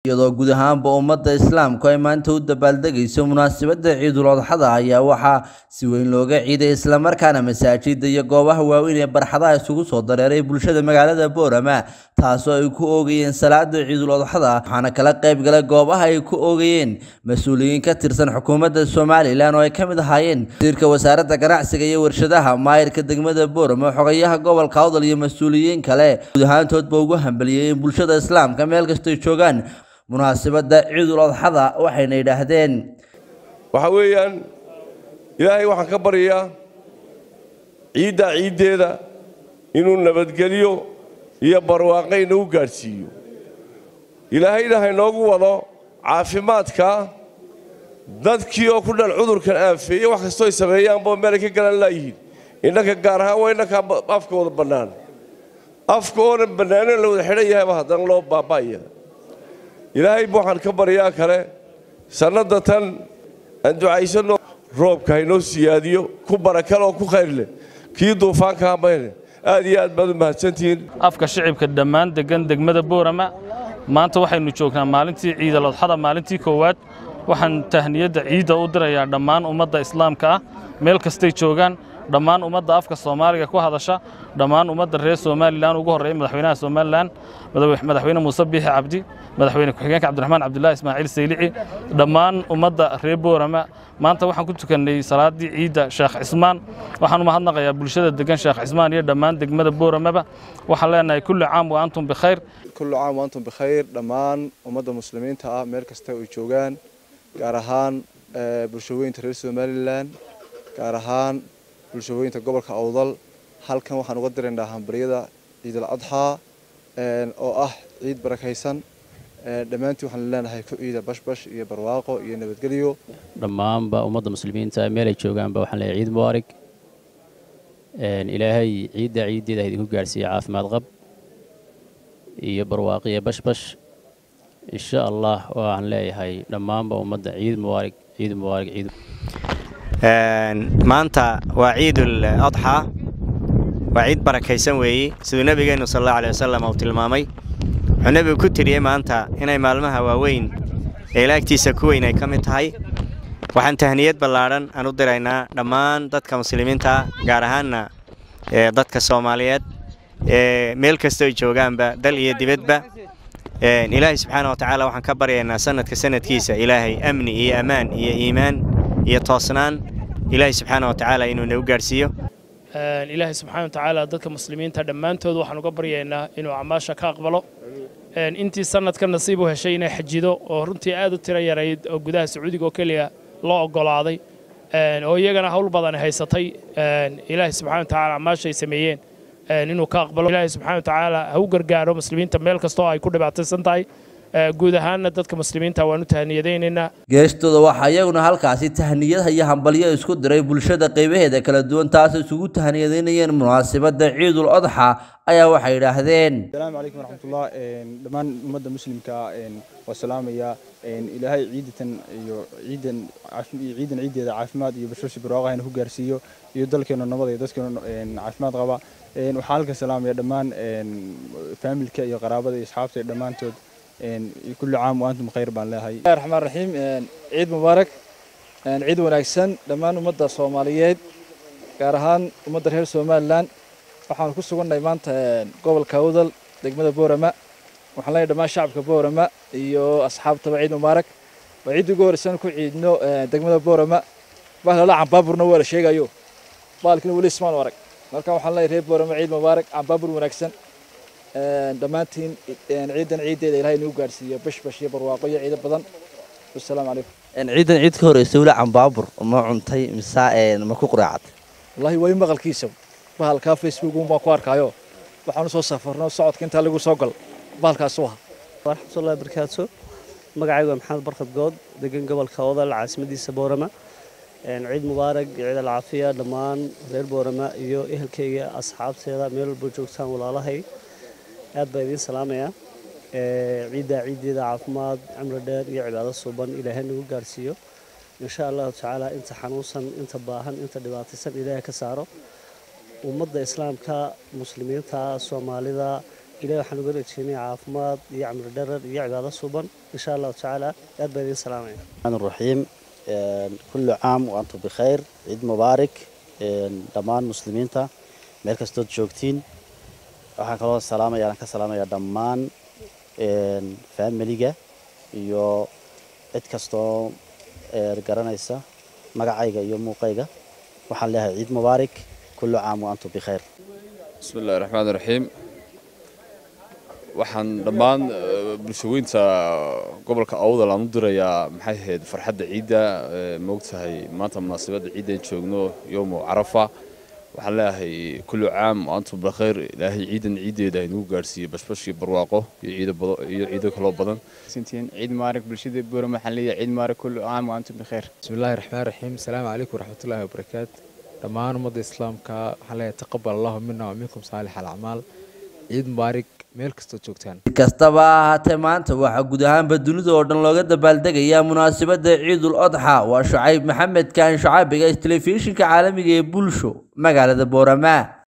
iyadoo guud ahaanba ummadda islaamku ay maanta u dabaaldegayso munaasabadda ciidul adxada ayaa waxaa si weyn looga ciiday islamarkaana masaajida iyo goobaha waaweyn ee barxadaha isugu soo dareeray bulshada magaalada boorama taasoo ay ku oogayeen salaada ciidul adxada waxaana kala qayb galay goobaha ay ku oogayeen mas-uuliyiin ka tirsan xukuumadda somalilan oo ay ka mid ahaayeen wasiirka wasaaradda ganacsiga iyo warshadaha maayirka degmada boorama xogayaha gobolka awdal iyo mas-uuliyiin kale guud ahaantoodba ugu hambaliyey in bulshada islaamka meel kastay joogaan munaasabadda ciidul adxada waxayna yidhaahdeen waxa weeyaan ilaahay waxaan ka baryayaa ciiddaa ciiddeeda inuu nabadgelyo iyo barwaaqayna u gaadhsiiyo ilaahayna haynoogu wado caafimaadka dadkii oo ku dhan cudurkan aafeeye wax kastoo ay sameeyaanboo meelay ka galan laayihiin innanka gaar ahaan waa innankaa afka wada bannaan afka oonan bannaaneen la wada xidhan yahayba haddana loo baaba'aya ilaahay bu waxaan ka baryaa kale sannadda tan aan ducaysanno roobka haynoo siyaadiyo ku barakale oo ku khayr leh kii duufaanka hamayne aad iyo aad baad u mahadsantihiin afka shicibka dhammaan degan degmada boorama maanta waxaynu joognaa maalintii ciidal adxada maalintii koowaad waxaan tahniyadda ciidda u dirayaa dhammaan ummadda islaamka ah meel kastay joogaan dhammaan ummadda afka soomaaliga ku hadasha dhammaan ummadda reer somalilan ugu horreeya madaxweynaha somalilan madaxweyne muuse biixi cabdi madaxweyne ku-xigeenka cabdiraxmaan cabdullaahi ismaaciil saylici dhammaan ummadda reer boorama maanta waxaan ku tukannay salaaddii ciidda sheekh cismaan waxaan u mahadnaqayaa bulshada degan sheekh cismaan iyo dhammaan degmada booramaba waxaan leenahay kulli caam wa antum bikhayr kullu caam wa antum bikhayr dhammaan ummadda muslimiinta ah meel kasta ay joogaan gaar ahaan bulshooyinka reer somalilan gaar ahaan bulshooyinka gobolka awdal halkan waxaan uga diraynaa hambaryada ciidal adxaa oo ah ciid barakaysan dhammaantii waxaan leenahay ku ciida bashbash iyo barwaaqo iyo nabadgelyo dhammaanba ummadda muslimiinta meelay joogaanba waxaan leeyahay ciid mubaarig ilaahay ciidda ciiddeeda idinku gaadhsiiya caafimaad qab iyo barwaaqo iyo bashbash insha allah waxaan leeyahay dhammaanba ummadda ciid mubaarig ciid mubaarig ciid maanta waa ciidul adxaa waa ciid barakaysan weeye siduu nebigeennu sal allahu aley wasalam uu tilmaamay wuxuu nebigu ku tiriyey maanta inay maalmaha waaweyn ee ilaagtiisa ku weyn ay ka mid tahay waxaan tahniyad ballaadhan aan u diraynaa dhammaan dadka muslimiinta gaar ahaanna dadka soomaaliyeed meel kastoo ay joogaanba dal iyo dibadba ilaahay subxaana wa tacaala waxaan ka baryaynaa sanadka sanadkiisa ilaahay amni iyo ammaan iyo iimaan iyo toosnaan ilaahay subxaana wa tacaala inuu nagu gaadhsiiyo ilaahay subxaana wa tacaala dadka muslimiinta dhammaantood waxaan uga baryaynaa inuu acmaasha ka aqbalo intii sanadka nasiib u heshay inay xajido oo runtii aad u tiro yarayd oo gudaha sacuudiga oo keliya loo oggolaaday oo iyagana hawl badan haysatay ilaahay subxana wa tacaala acmaasha ay sameeyeen inuu ka aqbalo ilaahay subxana wa tacaala ha u gargaaro muslimiinta meel kastoo ay ku dhibaataysan tahay guud ahaanna dadka muslimiinta waan u tahniyadaynaynaa geestooda waxaa iyaguna halkaasi tahniyadaha iyo hambalyo isku diray bulshada qaybaheeda kala duwan taasoo isugu tahniyadaynayeen munaasabadda ciidul adxa ayaa waxay yidhaahdeen asalaamu calaykum waraxmatullah dhammaan ummadda muslimka waa salaamaya ilaahay ciidatan iyo ciidan ciidan ciiddeeda caafimaad iyo bashooshi barwaaqo hayna ku gaarsiiyo iyo dalkeena nabad iyo dadkeena caafimaad qaba waxaan halkan salaamaya dhammaan faamilka iyo qaraabada iyo asxaabta dhammaantood كل عام وأنتم بخير بان لهاي الله الرحمن الرحيم عيد مبارك عيد wanaagsan dhammaan ummadda Soomaaliyeed gaar ahaan ummadda reer Soomaaliland waxaan ku sugannahay maanta gobolka Awdal degmada Boorama waxaan leeyahay dhammaan shacabka Boorama iyo asxaabtaba ciid mubaarak waa ciid ugu horeysan ku ciidno degmada Boorama bahla la cambaaburna waa la sheegayo baalkina wali ismaan warag marka waxaan leeyahay reer Boorama ciid mubaarak cambaabur wanaagsan dhammaantiin ciidan ciiddeeda ilaahay inuu gaarsiiyo bashbash iyo barwaaqo iyo ciido badan wasalaamu calaykum ciidan ciid ka horeysa weli cambaabur ma cuntay mise ma ku quraacatay wallaahi weli maqalkiisa bahalkaa facebook un baan ku arkaayo waxaan u soo safarno socodka intaa lagu soo gal bahalkaas u aha waraxmatullahi barakaatu magacaygu waa maxamed barkad good degan gobolka odal caasimadiisa boorama ciid mubaarag ciid alcaafiya dhammaan reer boorama iyo ehelkayga asxaabteeda meel walba joogtaan walaalahay aad baa idiin salaamayaa ciiddaa ciiddeeda caafimaad cimri dheer iyo cibaado suuban ilaahay nagu gaarsiiyo insha allahu tacaala inta xanuunsan inta baahan inta dhibaataysan ilaahay ka saaro ummadda islaamka muslimiinta soomaalida ilahi waxaan uga rajeynaya caafimaad iyo camri dharar iyo cibaado suban insha allahu tacaala aad baan idiin salaamaya الرحمن الرحيم كل عام وأنتم بخير عيد مبارك dhammaan muslimiinta meel kastood joogtiin waxaan kaloo salaamaya aan ka salaamaya dhammaan faamiliga iyo cid kastoo garanaysa magacayga iyo muuqayga waxaan leeyahay ciid mubaarak kullu caam wa antum bikhayr بسم الله الرحمن الرحيم waxaan dhammaan bulshaweynta gobolka awdal aan u dirayaa maxay ahayd farxadda ciidda moogtahay maanta munaasabadda ciiddan joogno yowmu carafa waxaan leeyahay kullu caam wa antum bikhayr ilaahay ciidan ciiddeeda inugu gaarsiiyo bashbashii barwaaqo iyo ciido bado iyo ciido kaloo badan سنتين عيد مبارك بالشدة بورا محلية عيد مبارك كل عام وأنتم بخير بسم الله الرحمن الرحيم السلام عليكم ورحمة الله وبركاته dhammaan ummadda islaamka waxaan leeyahay taqabal allahu mina wa minkum saalix alacmaal ciid mubaarig meel kastoo joogtaan si kastaba ha ahaatee maanta waxaa guud ahaanba dunida oo dhan looga dabaaldegayaa munaasabadda ciidul odxa waa shucayb maxamed kaan shucaabiga telefishinka caalamiga ee bulsho magaalada boorama